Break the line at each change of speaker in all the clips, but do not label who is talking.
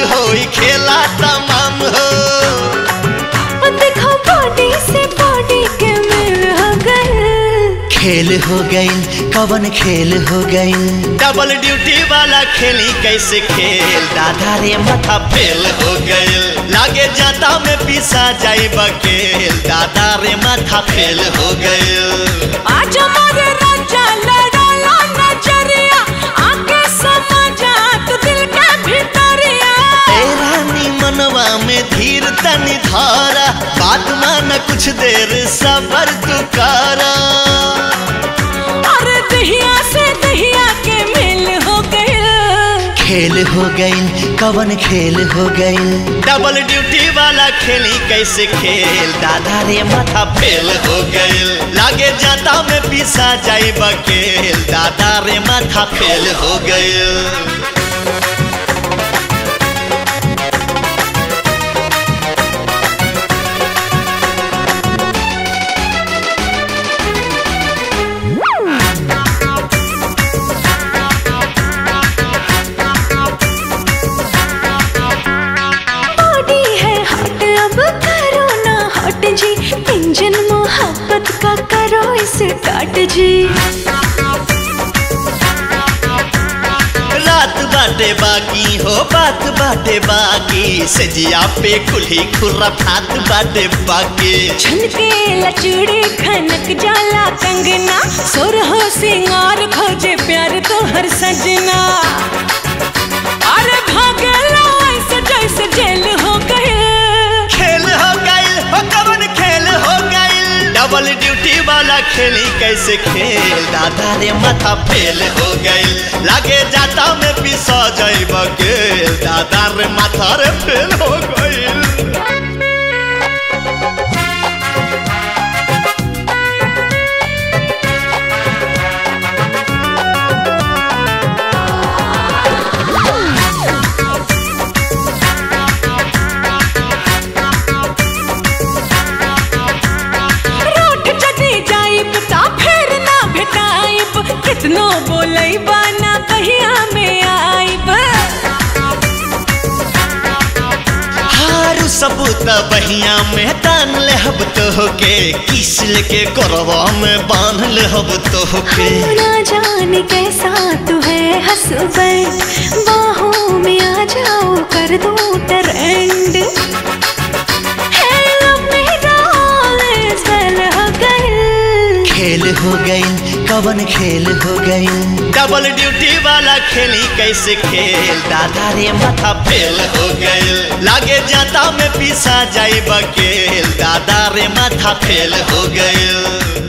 होई खेला तमाम हो
देखो बॉडी से बॉडी के मिल हो गए
खेल हो गई कवन खेल हो गई डबल ड्यूटी वाला खेली कैसे खेल दादा रे माथा फेल हो गई लागे जाता में पिसा जाई बकेल दादा रे माथा फेल हो गई
आज हमारे राजा लड़ाला नजरिया आके समझा तू दिल के भीतरिया
ए रानी मनवा में धीर तनी धारा बात मान कुछ देर सबर तू कारा
और दहिया से दहिया के मिल हो गए
खेल हो गई कवन खेल हो गई डबल ड्यूटी वाला खेली कैसे खेल दादा रे माथा फेल हो गई लागे जाता में पिसा जाई बकेल दादा रे माथा फेल हो गई
बॉडी है हॉट अब करो ना हॉट जी इंजन मोहब्बत का करो इसे काट जी
रात बाटे बाकी हो बात बाटे बाकी सजिया पे कुल्ही खुर्रा फात बाटे बाकी
छनके लचूड़ी खनक जाला कंगना सुर हो सिंगार खोजे प्यार तो हर सजना अरे भागला ऐसे जैसे जेल हो गए
खेल हो गई हो कवन खेल हो गई डबल ड्यूटी वाला खेली कैसे खेल दादा रे माथा फेल हो गई लागे जाता में पिसा जाई बकेल दादा रे माथा रे फेल हो गई
रूठ जदी जाइब ता फिर ना भेटाइब कितनो बोलई बाना कहिया में आइब
हारू सबूत बहिया में तान ले हब तो होके किस लेके करवा में बांध ले हब तो होके
ना जाने कैसा तू है हसबैंड बाहों में आ जाओ कर दो ट्रेंड
खेल हो गई कवन खेल हो गई डबल ड्यूटी वाला खेली कैसे खेल दादा रे माथा फेल हो गई लागे जाता में पिसा जाई बकेल दादा रे माथा फेल हो गई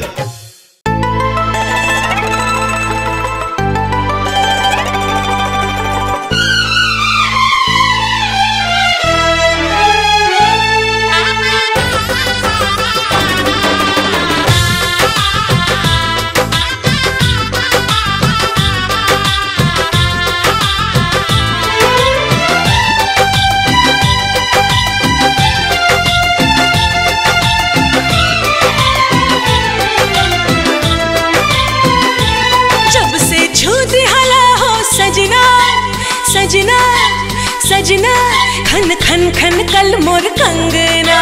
जब से छूत हला हो सजना सजना सजना खन खन खन कल मोर कंगना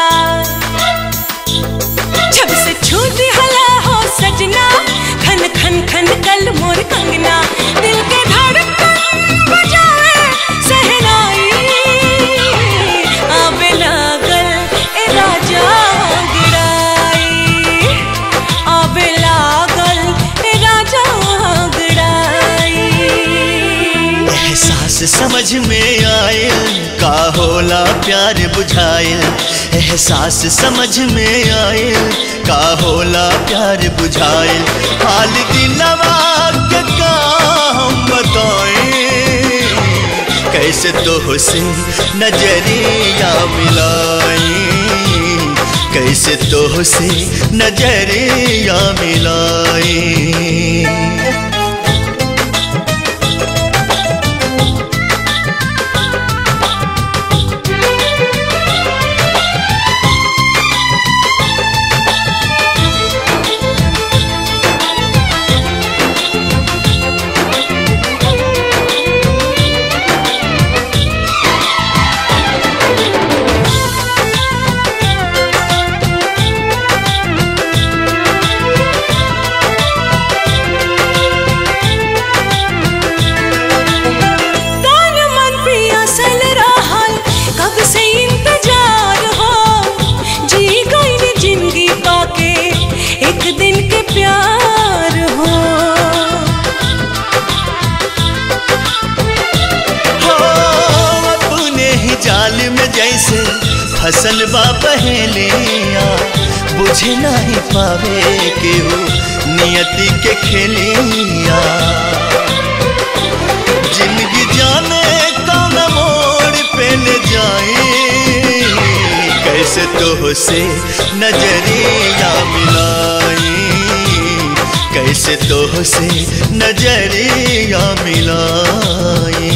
जब से छूत हला हो सजना खन खन खन कल मोर कंगना दिल के धड़कन बजाए सहनाई आवे लागल ए राजा गिराई आवे लागल ए राजा गिराई
एहसास समझ में आयल का होला प्यार बुझायल एहसास समझ में आयल का होला प्यार बुझायल हाल दिलवा के का हम बताएं कैसे तो से नजरिया मिलाएं कैसे तो से नजरिया मिलाएं फसल बा पहलिया बुझे नहीं पावे केहू नियति के खेलिया जिंदगी जाने कौन मोड़ पे ले जाए कैसे तो से नजरिया मिलाई कैसे तो से नजरिया मिलाई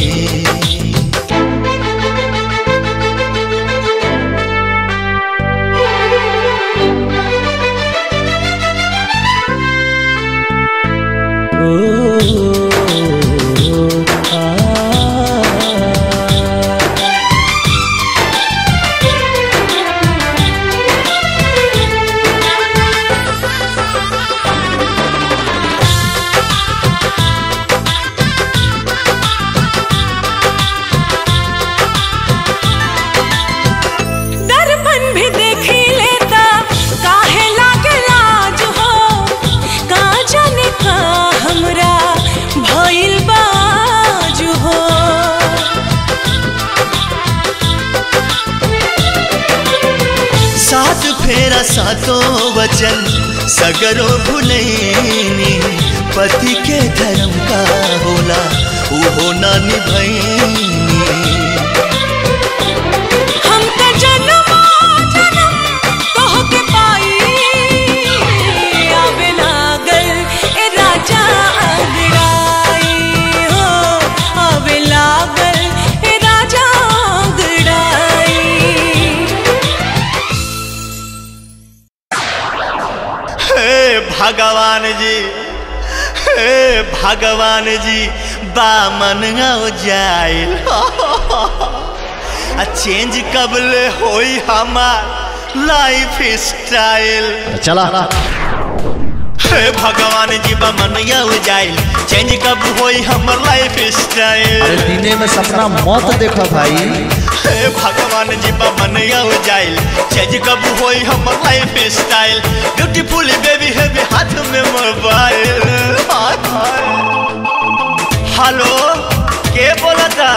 दर्पण भी देखी लेता काहे लागे लाज हो का जाने का हमरा भइल बाज हो
सात फेरा सातों वचन सगरो भुलैनी पति के धर्म का होला उहो ना निभैनी
हम त जन्मो जन्म तोहके पाई आवे लागल ए राजा अंगड़ाई हो आवे लागल ए राजा अंगड़ाई
हे भगवान जी हे भगवान जी बामन हो जाए आ चेंज कबले होई हमार लाइफ स्टाइल
चला
हे भगवान जी बामन हो जाए चेंज कब होई हमर लाइफ स्टाइल
अरे दिने में सपना मत देखो भाई
हे भगवान जी बामन हो जाए चेंज कब होई हमर लाइफ स्टाइल ब्यूटीफुल बेबी है बे हाथ में मोबाइल हेलो के बोलता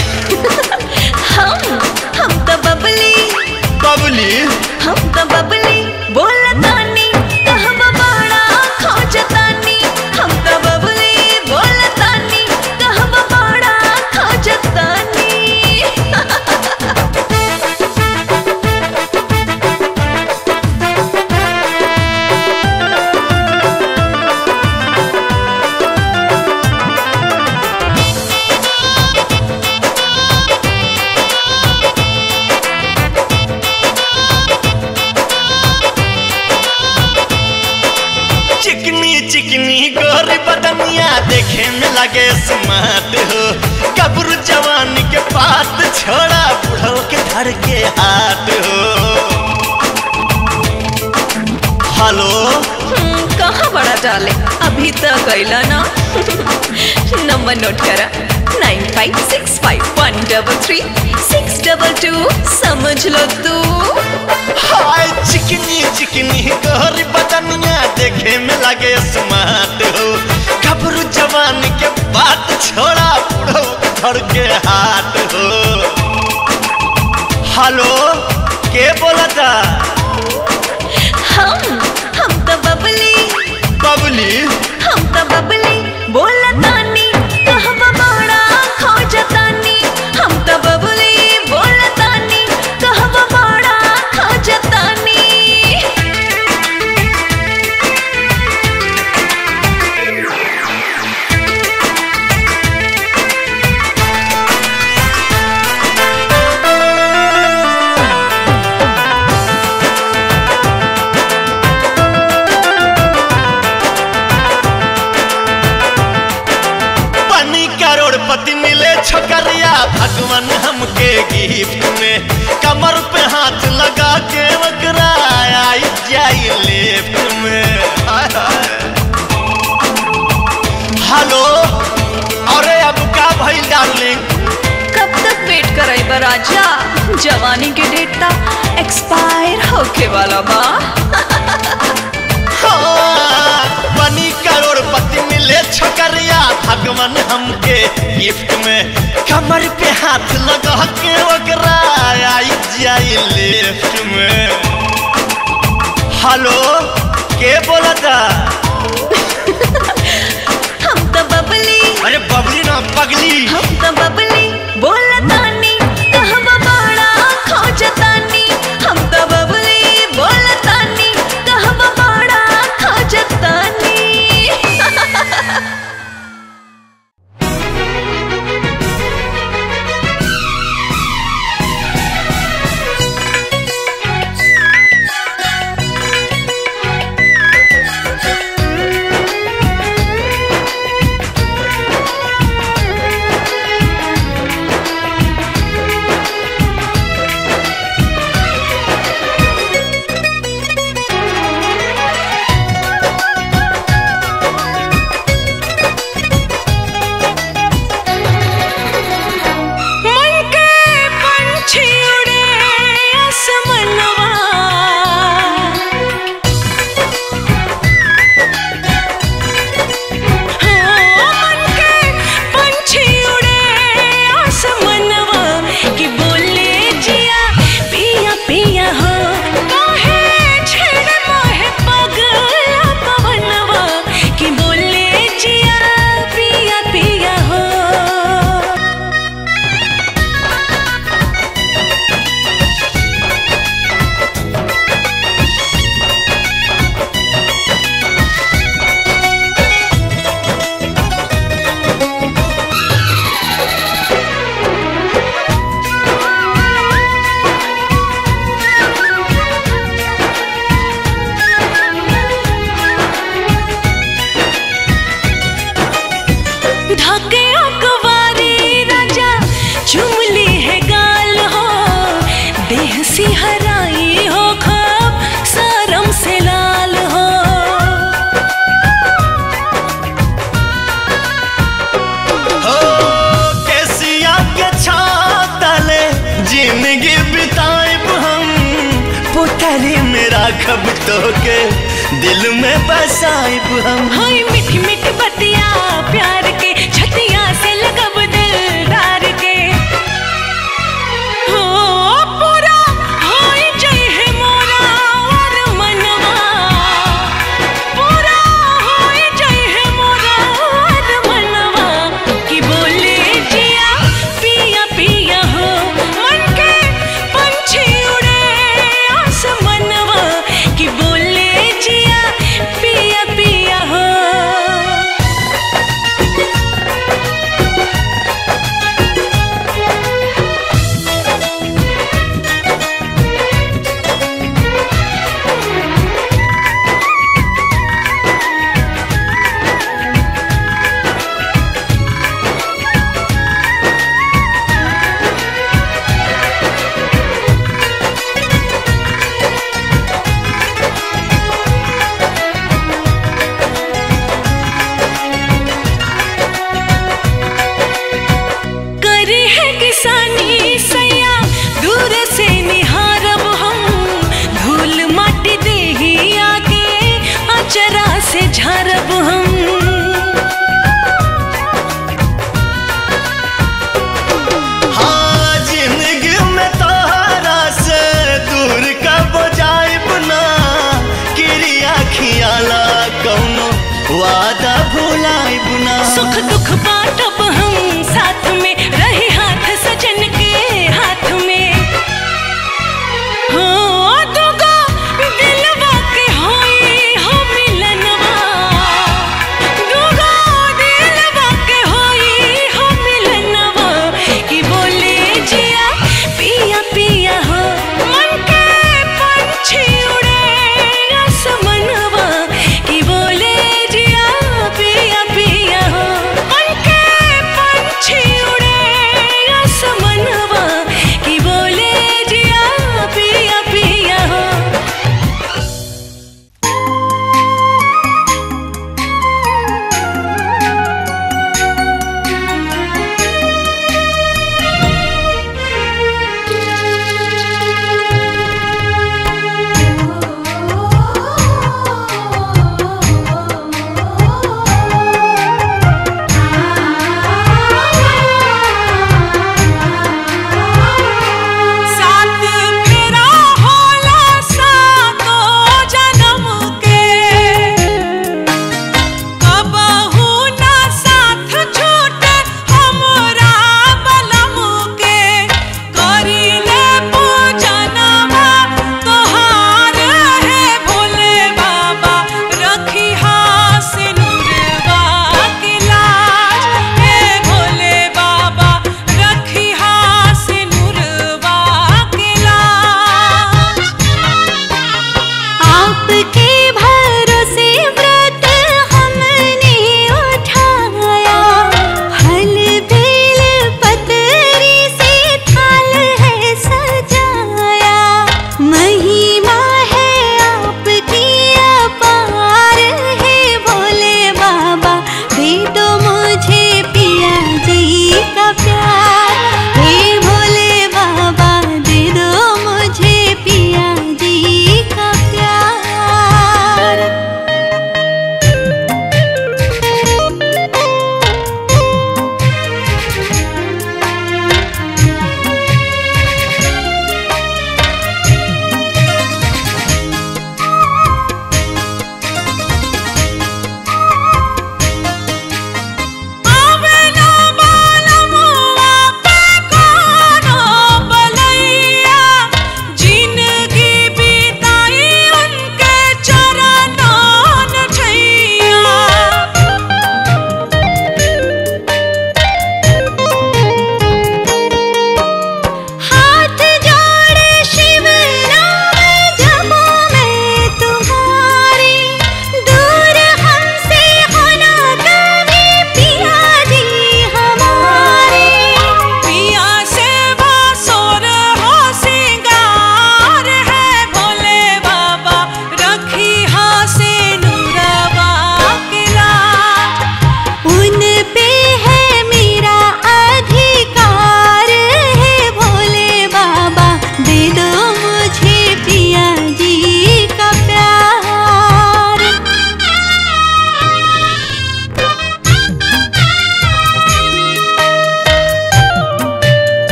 हम हम तो बबली
बबली
हम तो बबली बोलतानी कहब बड़ा खोजतानी हम तो बबली बोलतानी कहब बड़ा खोजतानी
चिकनी चिकनी गोरी बदनिया देखे में लगे स्मार्ट हो कब्र जवान के बात छोड़ा बुढ़ो के धर के हाथ हो हेलो
हम्म, कहाँ बड़ा डाले अभी तक गईला ना नंबर नोट करा nine five six five one double three six double two समझ लो तू
हाय चिकनी चिकनी गोरी बदनिया देखे में लगे स्मार्ट हो कब्र जवान के बात छोड़ा बुढ़ो के धर के हाथ हो हेलो के बोलता
हम हम तो बबली
बबली
हम तो बबली बोलतानी कहब बड़ा खोजतानी हम तो बबली बोलतानी कहब बड़ा खोजतानी
बनी करोड़पति मिले छोकरिया भगवान हमके गिफ्ट में कमर पे हाथ लगा के वकरा आई जाई लेफ्ट में हाय हाय। हेलो अरे अब का भइल डार्लिंग
कब तक वेट कराई बा राजा जवानी के डेट ता एक्सपायर होके वाला बा
हाँ, बनी करोड़पति मिले छोकरिया भगवान हमके गिफ्ट में कमर पे हाथ लगा के ओकरा आई जाई लिफ्ट में हेलो के बोला था
हम तो बबली
अरे बबली ना पगली
हम तो बबली बोलतानी कहवा बड़ा खोजतानी हम तो बबली बोलतानी कहवा बड़ा खोजतानी
मन के पंछी उड़े आसमनवा हाँ, मन के पंछी उड़े आसमनवा कि बोले जिया पिया पिया हो काहे छेड़ मोहे पगला पवनवा कि बोले जिया पिया पिया हो ढके अकवारी राजा चुमली है गाल हो देह सिहराई हो खब सरम से लाल हो
हो केसिया के छातले जिंदगी बिताएब हम पुतरी में राखब तो के दिल में बसाएब हम
हाय मीठी मीठी बतिया प्यार के छतिया से लगब दिलदार के हो पूरा हाय जय है मोरा और मनवा पूरा हाय जय है मोरा और मनवा कि बोले जिया पिया पिया हो मन के पंछी उड़े आसमनवा कि बोले जिया पिया पिया हो करी है किसानी सैया दूर से निहारब हम धूल माटी देही आगे अचरा से झारब हम
हाँ जिंदगी में तोहरा से दूर कब जाइब ना क्रिया खियाला कौनो वादा भुलाइब ना
सुख दुख बाटब हम साथ में रहे हाथ सजन के हाथ में हो दुगो दिलवा के होई हो मिलनवा दुगो दिलवा के होई हो मिलनवा कि बोले जिया पिया पिया हो मन के पंछी उड़े आसमनवा कि बोले जिया पिया पिया हो मन के पंछी उड़े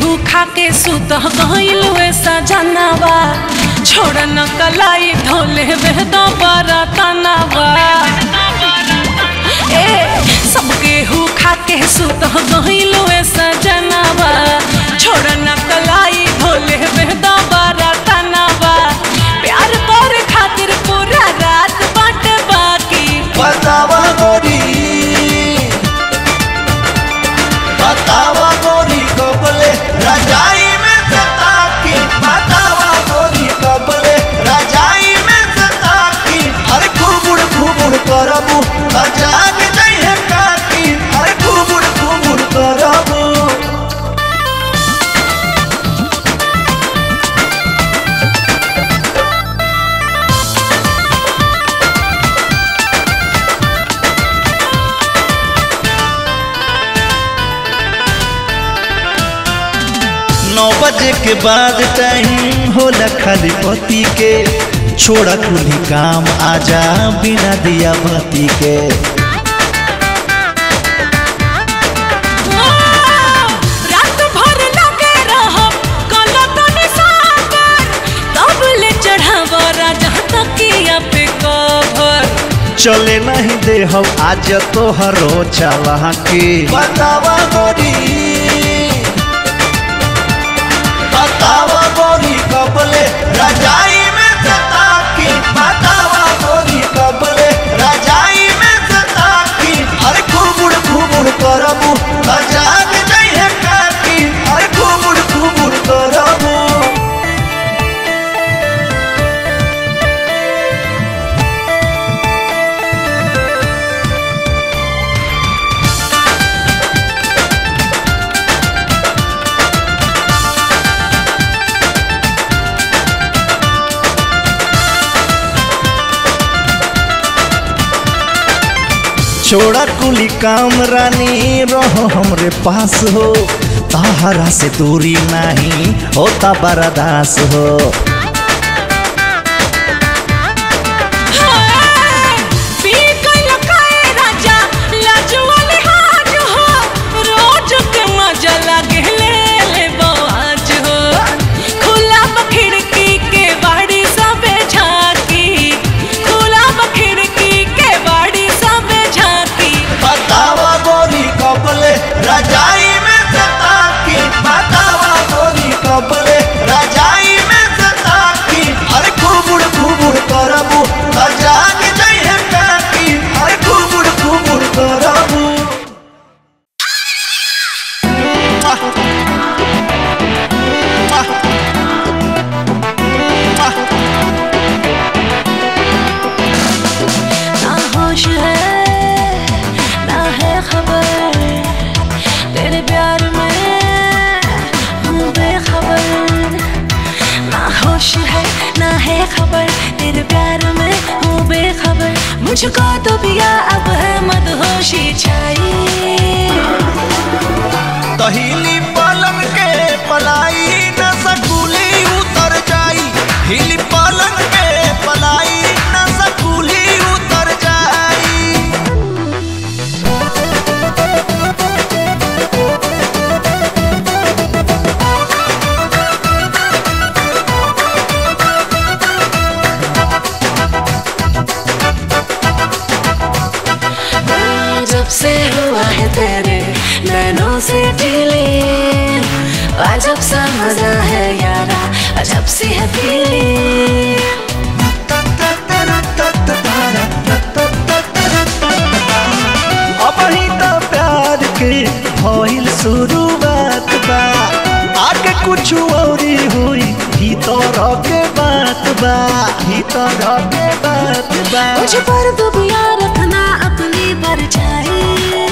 केहू खा के सुत गइल वैसा जनावा छोड़ न कलाई धोले वे दोबारा तनावा ए सब केहू खा के सुत गइल वैसा जनावा छोड़ न कलाई धोले वे दोबारा तनावा प्यार कर खातिर पूरा रात बाट बाकी
बतावा गोरी बतावा गोरी कबले रजाई में सता की बतावा गोरी कबले रजाई में सता की अरे घुमुड़ घुमुड़ करबू अजाग जइहे काकी अरे घुमुड़ घुमुड़ करबू नौ बजे के बाद टाइम होला खाली पति के छोड़ा कुली काम आजा बिना दिया बत्ती के
रात भर लगे रहब गलत निशाकर तब ले चढ़ाव राजा तकिया पे कवर
चले नहीं दे हम आज तोहरो चला के बतावा गोरी बतावा गोरी कबले रजाई में सता की बतावा गोरी कबले रजाई में सता की अरे घुमुड़ घुमुड़ करबू अजाग जइहे काकी अरे घुमुड़ घुमुड़ करबू छोड़ा कुली काम रानी रहो हमरे पास हो ताहरा से दूरी नहीं होता बर्दास हो
पी गइल काए राजा लाजवा लिहाज हो रोज के मजा लागे ले ले बवाज हो खुला खिड़की के बाड़ी सबे झांकी खुला खिड़की के बाड़ी सबे झांकी
बतावा गोरी कबले रजाई में सता की बतावा गोरी कबले रजाई में सता की अरे घुमुड़ घुमुड़ करबू अजाग जइहे काकी अरे घुमुड़ घुमुड़ करबू
ना होश है ना है खबर तेरे प्यार में हूँ बेखबर ना होश है ना है खबर तेरे प्यार में हूँ बेखबर मुझको तो पिया अब है मदहोशी छाई
तहिली पलंग के पलाई न सकुली उतर जाई हिली पलंग के पलाई न सकुली उतर जाई
जब से हुआ है तेरे नैनों से ढीले अजब सा मजा है यारा अजब सी है फीलिंग
अब ही तो प्यार के भइल शुरुआत बा आगे कुछ औरी हुई भीतर के बात बा भीतर के बात बा
मुझ पर दुबिया रखना अपनी परछाई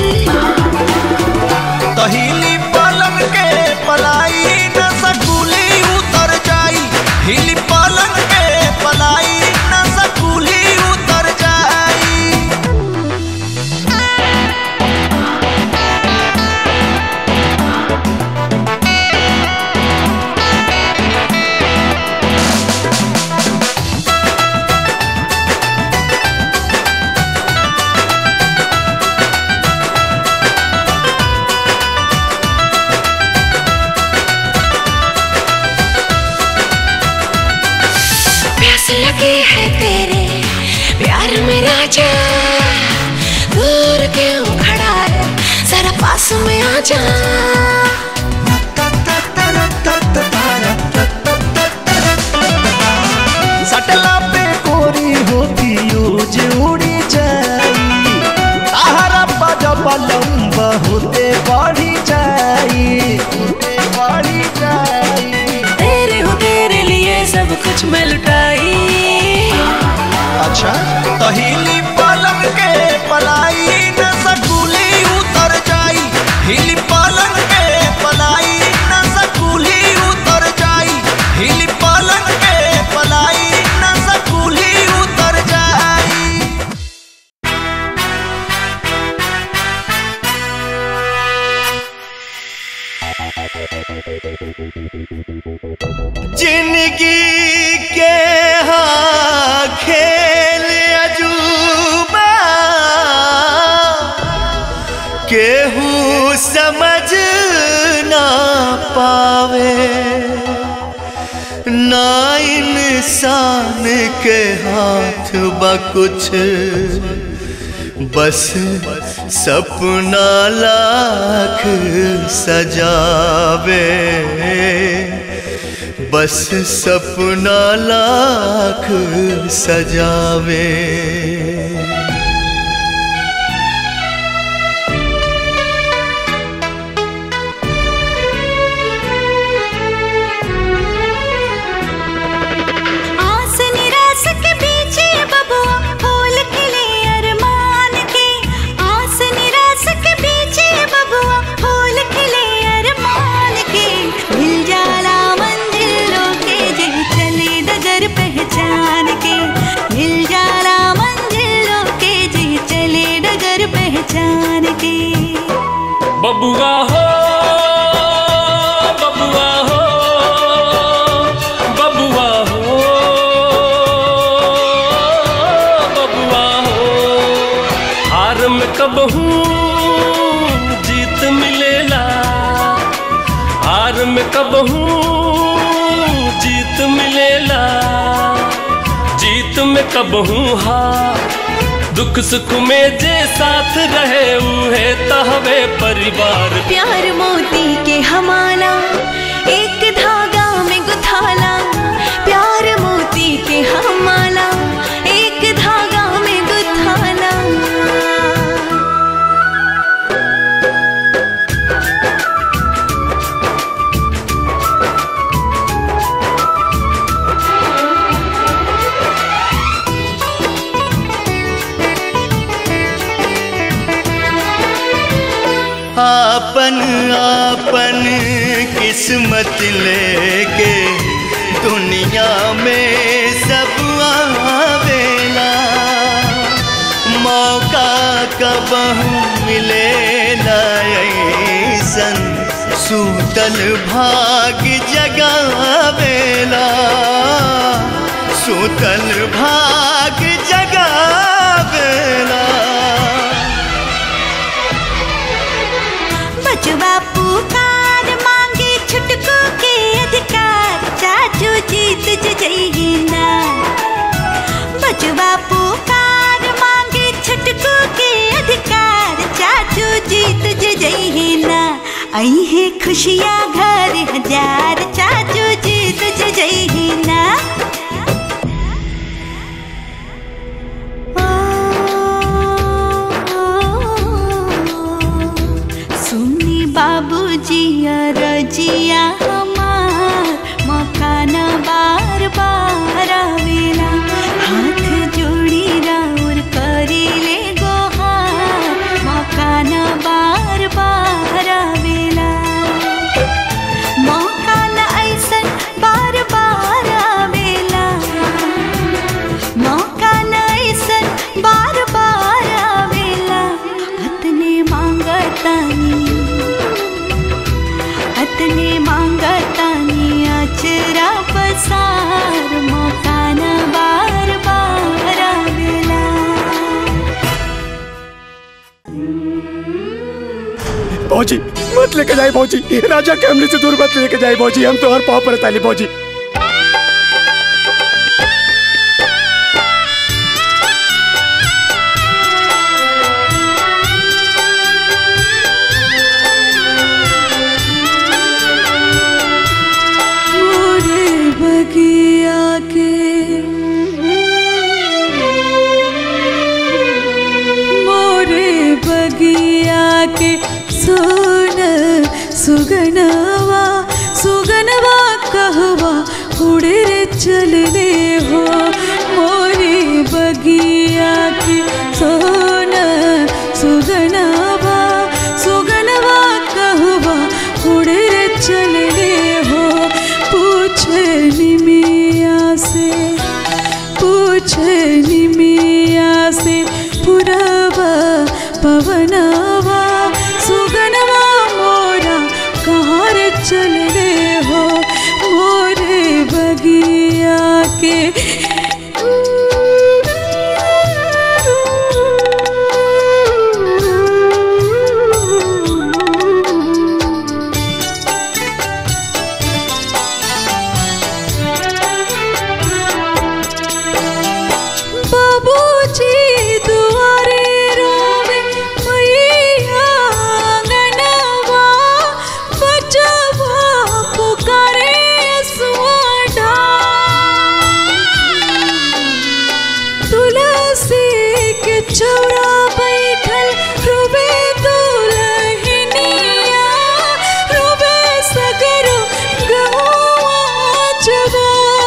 तहिली पलंग के पलाई न सकुली उतर जाई हिली पलंग के पलाई न सकुली उतर जाई
जा दूर क्यों खड़ा है जरा पास में आ जा
सटला पे कोरी होती यूज उड़ी जाई ताहरा पजब लंबा होते बढ़ी जाई होते बढ़ी जाई
तेरे हो तेरे लिए सब कुछ मैं लुटाई
अच्छा तहिली पलंग के पलाई न सकुली उतर जाई हिली पलंग के पलाई न सकुली उतर जाई हिली पलंग के पलाई न सकुली उतर जाई
जिंदगी के हाँ खेल अजूबा केहू समझ ना पावे ना इंसान के हाथ बा कुछ बस सपना लाख सजावे बस सपना लाख सजावे
आस निराश के बीच ये बबुआ फूल खिले अरमान के आस निराश के बीच ये बबुआ फूल खिले अरमान के मिल जाला मंजिलों के जे चले डगर पहचान के मिल जाला मंजिलों के जे चले डगर पहचान के
बबुआ हो बबुआ हो बबुआ हो बबुआ हो हार में कब हूँ जीत मिलेला हार में कब हूँ जीत मिलेला जीत में कब हूँ हार दुख सुख में जे साथ रहे उहे तहवे परिवार
प्यार मोती के हमारा एक धागा में गुथाला प्यार मोती के हमारा एक धागा में गुथाला
आपन आपन किस्मत लेके दुनिया में सब आवेला मौका कब मिलेला ऐसन सूतल भाग जगावेला सूतल भाग जगावेला
बचवा पुकार मांगे छुटकू के अधिकार चाचू जीत जइए ना बचवा पुकार मांगे छुटकू के अधिकार चाचू जीत जइए ना आई है खुशियाँ घर हजार चाचू जीत जइए ना सुनी बाबूजी रजिया हमार मकान बार बार आवेला हाथ जोड़ी राउर करी ले गोहार मकान बार बार आवेला मकान ऐसन बार बार आवेला मौका ऐसन बार बार आवेला अतने मांगतानी अतने मांगतानी अचरा पसार मौका न बार बार आवेला
भौजी मत लेके जाए भौजी राजा के हमले से दूर मत लेके जाए भौजी हम तो हर पाँव पर ताली भौजी
सुगनवा सुगनवा कहवा उड़े रे चलने हो मोरी बगिया की सोना सुगनवा सुगनवा कहवा उड़े रे चलने हो पूछे निमिया से पूछे निमिया से पुरवा पवनवा सुगनवा मोरा कहाँ रे चलने हो मोरे बगिया के बाबूजी दुआरे रोवे मैया आंगनवा बचवा पुकारे सुआडा तुलसी के चौरा बैठल रोवे दुलहिनिया रोवे सगरो गौआ जवा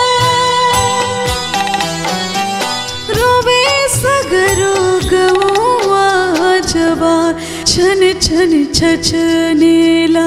रोवे सगरो गौआ जवान छन छन छछनेला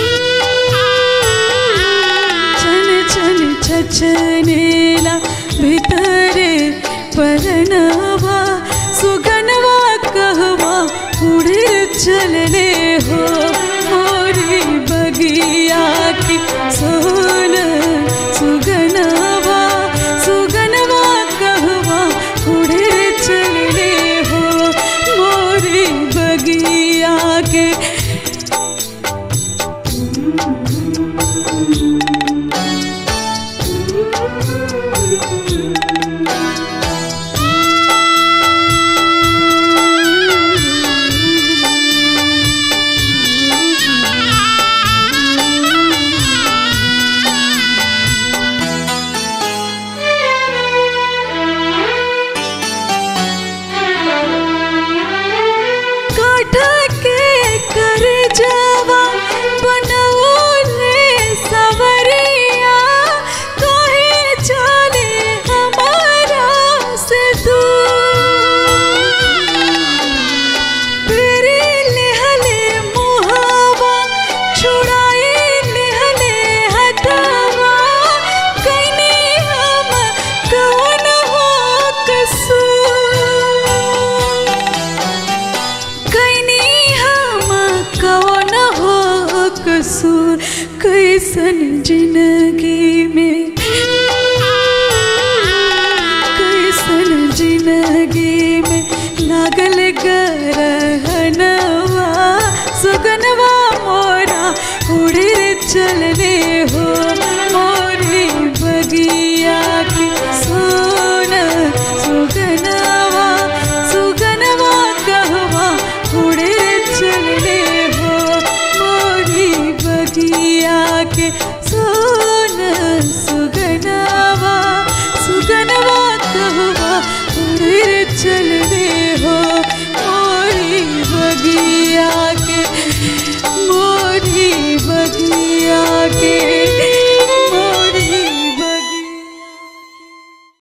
छन छन छछनेला भीतरे परनवा सुगनवा कहवा उड़े चलने हो मोरी बगिया की सोन सुगनवा सुगनवा कहवा उड़े चलने हो मोरी बगिया के काठ के कर जावा बनौले सवरिया कहे चले हमारा से दूर तेरे लेहले मुहावा छुड़ाए लेहले हटावा कइने हम कौन हो कसूर कैनी हम कौन हो कसूर कैसन जिंदगी में कैसन जिंदगी में लागल गरहनवा सुगनवा मोरा उड़े चलने हो मोर